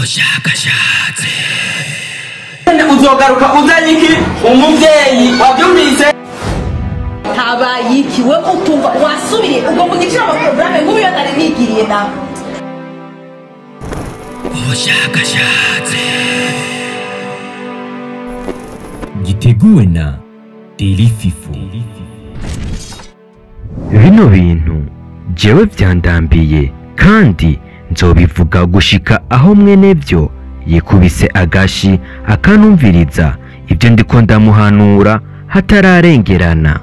ubushakashatsi uzogaruka uzanye iki umuvyeyi wavyumvise habaye iki we utumva wasubiriye ubwo mu giciro amaporogaramu nk'uyo nari nigiriye nawe ubushakashatsi giteguwe na Daily Fifo bino bintu jewe vyandambiye kandi nzobivuga gushika aho mwene vyo yikubise agashi akanumviriza ibyo ndiko ndamuhanura hatararengerana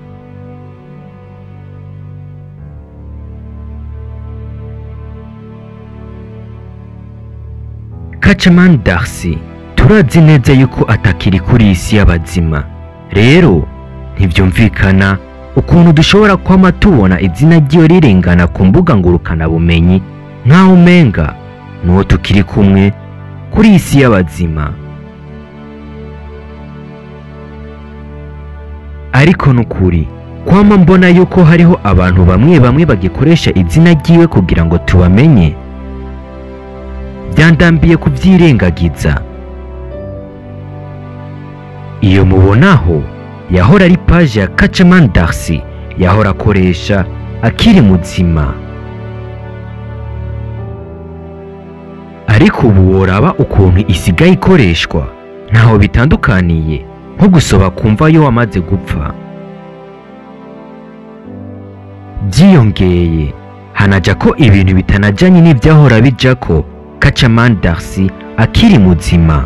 Kacaman Darcy turazi neza yuko atakiri kuri iyi si y'abazima rero ntivyumvikana ukuntu dushobora kwama tubona izina ryiwe rirengana ku mbuga ngurukanabumenyi nk'aho umenga n'uwo tukiri kumwe kuri iyi si y'abazima ariko nukuri kwama mbona yuko hariho abantu bamwe bamwe bagikoresha izina ryiwe kugira ngo tubamenye byandambiye kubyirengagiza iyo mubonaho yahora ari paje ya Kacaman Darcy yahora akoresha akiri muzima ariko ubu woraba ukuntu isigaye ikoreshwa ntaho bitandukaniye nko gusoba kumva yo wamaze gupfa byiyongeye hanaja ko ibintu bitanajanye n'ibyahora bijako Kacaman Darcy akiri muzima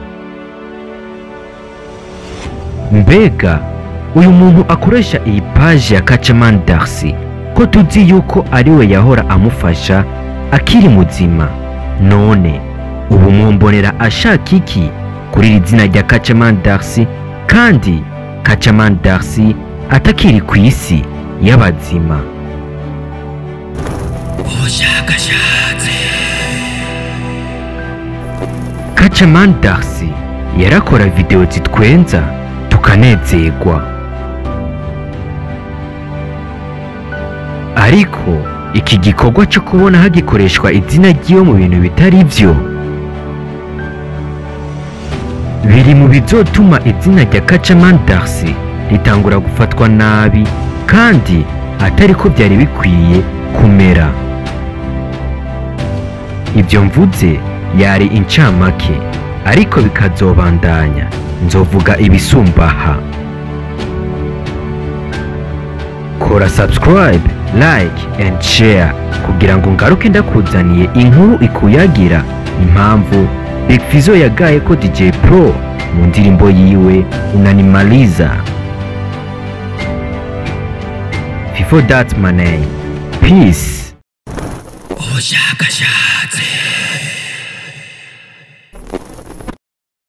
mbega uyu muntu akoresha iyi paji ya Kacaman Darcy ko tuzi yuko ariwe yahora amufasha akiri muzima none ubu mwombonera ashaka iki kuri iri zina rya Kacaman Darcy kandi Kacaman Darcy atakiri ku isi y'abazima ubushakashatsi Kacaman Darcy yarakora video zitwenza tukanezerwa ariko iki gikorwa cyo kubona hagikoreshwa izina ry'iwe mu bintu bitari byo biri mu bizotuma izina rya Kacaman Darcy ritangura gufatwa nabi kandi atari ko byari bikwiye kumera ibyo mvuze yari incamake ariko bikazobandanya nzovuga ibisumbaha kora subscribe like and share kugira ngo ngaruke ndakuzaniye inkuru ikuyagira impamvu Big Fizzo yagaye ko DJ Pro mu ndirimbo yiwe unanimaliza Before that my name peace ubushakashatsi